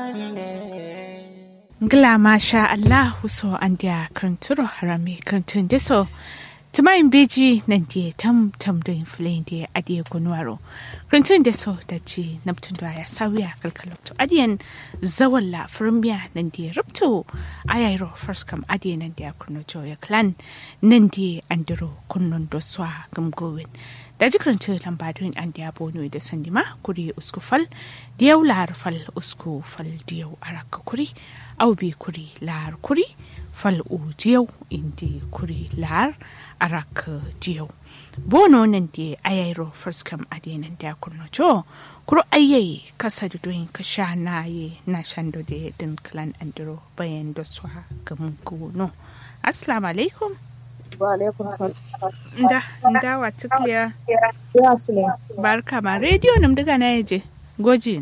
Ngla masha Allah so an dia kranturo harami krantun deso tumayin beji nan die tam tam do inflin die adie kunwaro krantun deso da ji namtun da ya sawiya kalkalokto adiyan zawalla firmiya nan die rupto ayairo first kam adie nan dia kuno joya clan nan die andiro kunnon do swa gamgowin da jikirin lambadun an da bono da sandima kuri usku fal diyau lahar fal usku fal diyau araka kuri au bi kuri lahar kuri fal u diyau indi kuri lahar araka diyau bono nan da ayairo first kam adenan da kurno jo kuro ayyayi kasa da doyin ka sha na ye na shando da din klan andiro bayan da swa gamun no assalamu alaikum wa alaikum salam nda nda wa tukliya ya sule barka ma rediyo nam daga na yaje goji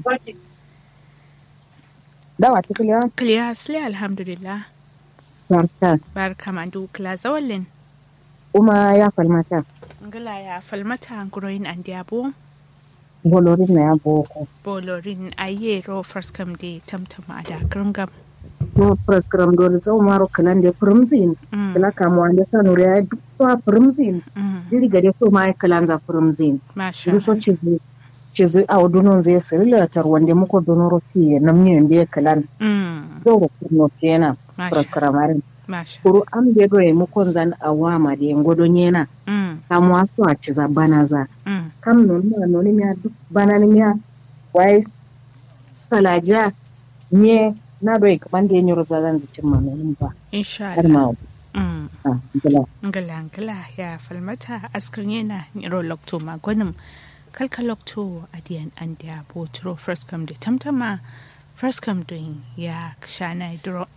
dawa tukliya kliya sile alhamdulillah barka barka ma du kla zawallin kuma ya falmata ngala ya falmata nguroyin an diabo bolorin na ya boko bolorin aye ro first come de tamtama da kringam no program do zo maro kalan de prumzin Mm. kala kamo ande sanu ya dukwa prumzin Mm, diri gade so mai kalan za prumzin masha diri so chizu chizu a dunon zai sirila tar wande muko donoro fi namni ende kalan Mm, zo ro kurno kenan masha proskramarin masha kuru an be do e mukon zan awama de ngodo nyena Mm, kamo aso a chiza banaza mm, kam non ma noni miya duk banani miya wai salaja nye na do kaman da nyoro za zan zicin ma nonin ba insha har Allah ma Mm. ah gila ngala ngala ya falmata askar yana niro lokto magonim kalka lokto adiyan an da botro first come da tamtama first come din ya shana dro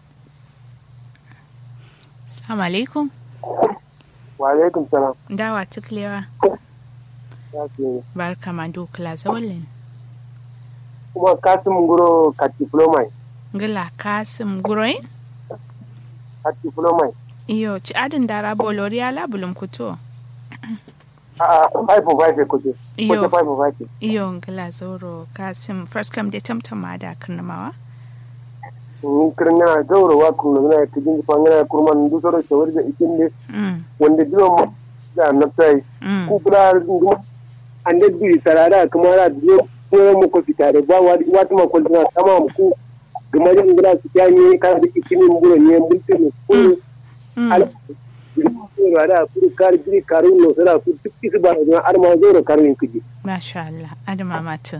assalamu alaikum wa alaikum salam dawa tuklewa ya ce barka ma do kla zawalin kuma kasim nguro ka diploma ngala kasim guroin ka diploma iyo ci adin dara bolori ala bulum kuto a a five of five ko ce Iyo. ko five of five iyo ngala zoro kasim first come da tamtama da karnamawa ni kirna gauro wa kun na ka jin fa ngana kurman du soro shawar da ikin ne mm wanda diwa mu da nafsai mm ku kula ngum ande bi sarara kuma ra diyo ko mu ko fitare ba wa wata ma ko dina tamam ku gama yin ngana su kyani ka da ikin nguro ne mulkin ne ku mm ala da ku kar jiri karun no sara ku duk kisu ba da arma zoro karun kiji masha Allah adama mata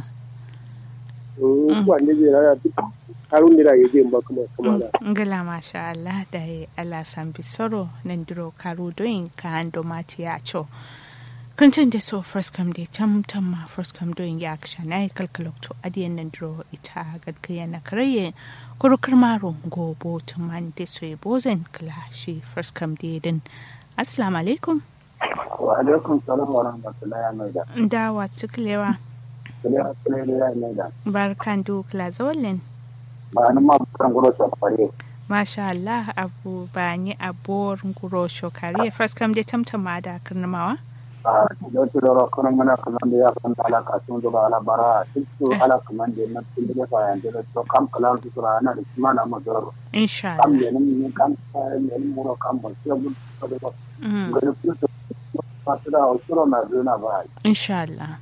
wanda zai rana duk harun da ya je ba kuma kuma da ngala masha Allah da ya Allah san bisoro nan diro karu doin ka ando mati ya cho kuncin da so first come day tam tam ma first come doin ya aksha na kalkalok to adiyan nan diro ita gadkaya na karaye kurukar maro gobo tuman da so ya bozen kala shi first come day din assalamu alaikum wa alaikum salam wa rahmatullahi wa maida dawa tuklewa kule kule da ya maida barkan du kala zawallin ba nan ma kan gulo sa fare Masha Allah abu ba ni abuwar nguro shokari first kam dai tamtama da karnamawa a da to da kan mana kan da ya kan ala ka sun da ala bara su ala kan da na tun da fa yan da to kam kalam su ra na da kuma na mazar insha kam Allah ne ne kam ne ne mu ro kam ba sai mun da ba Mm, ga su to ba su da usuro na zuna ba insha Allah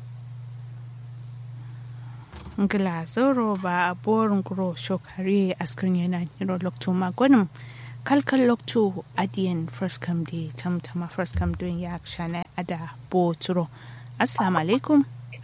ngila zoro ba abuwar nguro shokari askirin yana niro lokto magonim kalkal lokto adiyan first kam dai tamtama first kam don ya shana ada boturo assalamu alaikum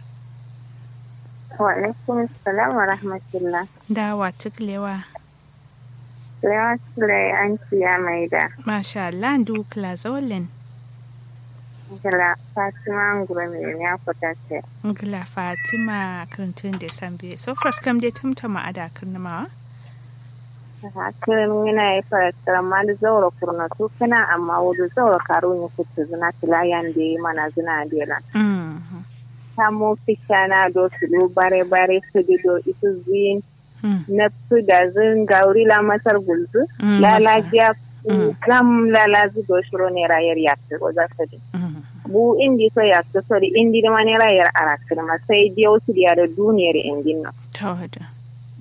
Wa alaikum salam wa rahmatullah. dawa tuklewa Lewa Sulai an ciya mai da masha Allah du kla zawallin Gala Fatima Ngura mai ya fita ce. ngila fatima karantun da sambe so first kam dai tamtama ada karnamawa Hakirin yana yi fara ma da zaura kurna su kana amma wudu zaura karo ne kuta zina tilayan da yi mana zina dela. Mm, Samo fisha na do su do bare bare su di do isu zin mm, na su da zin gauri la masar gulzu. mm, Lalajiya Mm. kam lalazi do shiro ne rayar yakta ko za su di. mm, bu indi so yakta so di indi da mani rayar arakirma sai dai wasu da duniyar indin nan. tawada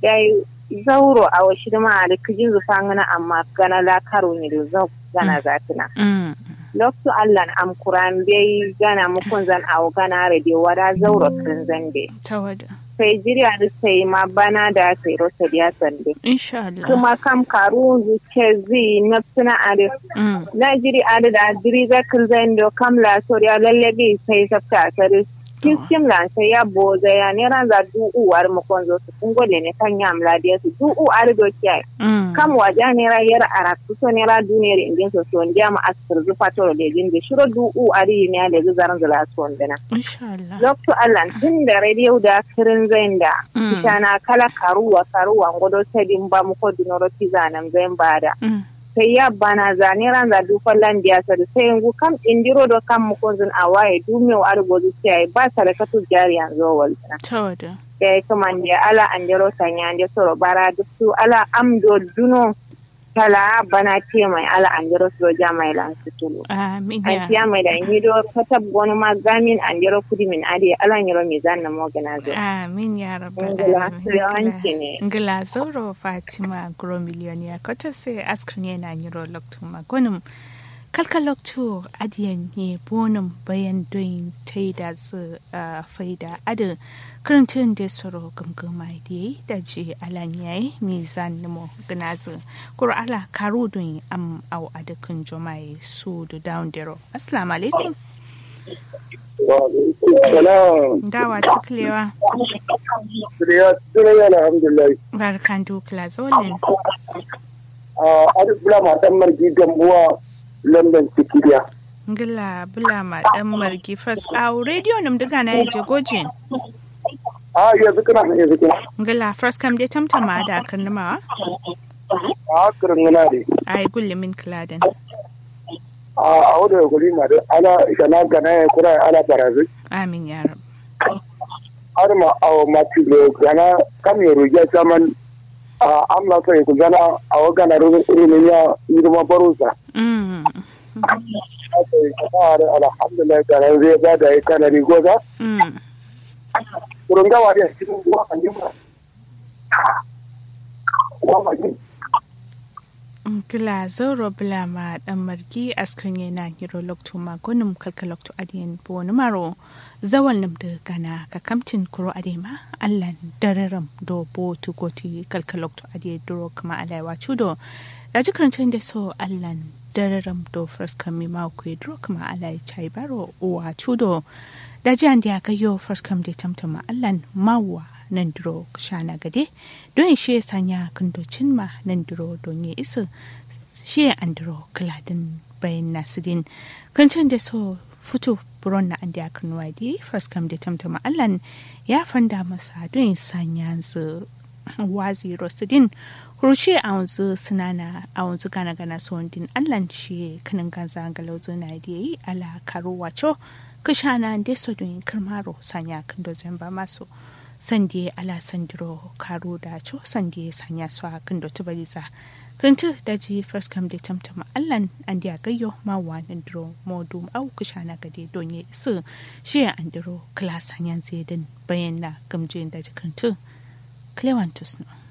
dai zauro a washi da ma da kijin zufa ngana amma gana la karo ni da zau gana zatina Mm. lokto allan am kuran bai gana mukun zan awo gana radio wada zauro kin zande Tawada. sai jiriya da sai ma bana da sai rosa dia sande Insha Allah. kuma kam karu zuke zi na suna ade Mm. na jiri ade da jiri za kin zando kam la soriya lallabi sai sabta sare kiskim lan sai ya boza ya ne ran za du uwar mukon zo su kun gode ne kan yam la dia su du u are do kiyai Mm. kam waja nera yar aratu so nera duniyar indin so so ndiya ma asir zu fatoro de jinde shiro du u ari ne ale zu zaran zula so ndina Insha Allah. lokto allan tun da radio da kirin zainda Mm. kitana kala karuwa karuwa ngodo sedin ba mu ko dunoro tizanan zain bada Mm. sai ya bana zane ran za du fallan biya sa da sai ngu kam indiro do kam mu ko zun awaye du me wa argo zu sai ba sarakatu jari yanzu walta Tawada. da ya kuma da ala an jero sanya da soro bara duk su ala amdo duno tala bana ce mai ala an jero su ja mai lan su tulu Amin an ya. tiya mai da ni do katab wani ma gamin an jero kudi min ade ala nyero mi zanna mo gana zo Amin ya rabbal ngula alamin. su yawanci ne Ngila Zoro Fatima Gro Miliyoniya kota sai askar ne na nyiro loktu magonum kalka loktu adiyan ne bonum bayan doin taida su a faida adu karantun da soro gamgama da yi da je alan yayi mizan nemo gnazu kuro ala karu doin am au adakin jomai su da down dero assalamu alaikum salam dawa tuklewa ya tsira alhamdulillah barkan dukla zolin a aduk bula matan margi gambuwa london cikidiya ngila bula ma dan margi fas aw radio nam daga na je gojin a yanzu kana yanzu kana ngila first kam de tamtama da kan ma a kirin gana ne ai gulle min kladen a a wadda ya kuli ma da ala shana gana ya kura ala barazi amin ya rab har ma a mati da gana kam ya ruja saman a amla sai ku gana a wa gana rumin ya yi ma barusa mm aka yi kasa da alhamdulillah gana zai ba da ya kana rigoza mm kurun gawa da cikin ruwa kan yi ba ngila zoro bula ma dan margi askrin yana hiro lokto ma gonum kalka lokto adiyan bo maro zawal nam da gana ka kamtin kuro adema allan dararam do bo tu goti kalka lokto adiyan duro kama alaiwa chudo da jikrantun da so allan dararam do first kami ma ku duro kama alai chai baro uwa chudo da jiyan da ka yo first kam da tamtama allan mawa nan duro shana gade don shi ya sanya kandocin ma nan duro don ya isa shi ya an duro kaladin bayan nasidin kancin da so fito buron na an da kan wadi first kam da tamtama allan ya fanda masa don ya sanya su wazi rosidin kurushe a wanzu sinana a wanzu gana gana son din allan shi kanin ganza galauzo na da yi ala karo wacho kashana da so don kirmaro sanya kan dozin ba masu sande ala sandiro karo da cho sande sanya su a kan dotu baliza kirintu da ji first come da tamtama allan an da gayyo ma wannan diro modu au kushana gade donye su shi an diro kala sanyan zedin bayan na gamjin da ji kirintu clewantus no